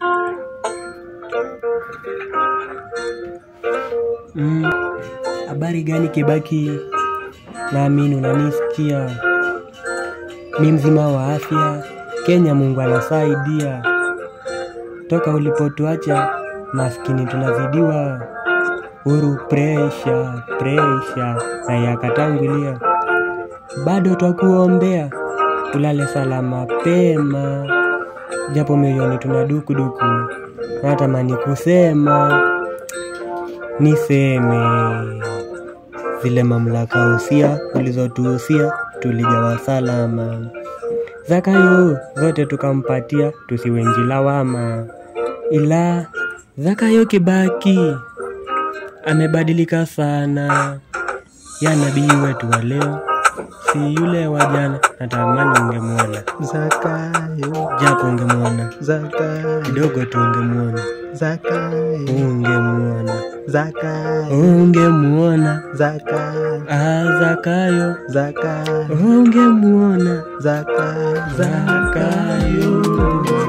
Mm, habari gani Kibaki? Naamini unanisikia. Mi mzima wa afya, Kenya Mungu anasaidia. Toka ulipotuacha maskini tunazidiwa. Uru presha presha na yakatangulia, bado twakuombea ulale salama pema, japo moyoni tuna dukuduku, natamani kusema niseme zile mamlaka usia ulizotuhusia tulijawa salama, Zakayo zote tukampatia tusiwenji lawama, ila Zakayo Kibaki amebadilika sana, ya nabii wetu wa leo si yule wa jana. Natamani ungemwona Zakayo, japo ungemwona Zakayo, kidogo tu, ungemwona Zakayo, ungemwona Zakayo, ungemwona Zakayo, ah, Zakayo Zakayo, ungemwona Zakayo, Zakayo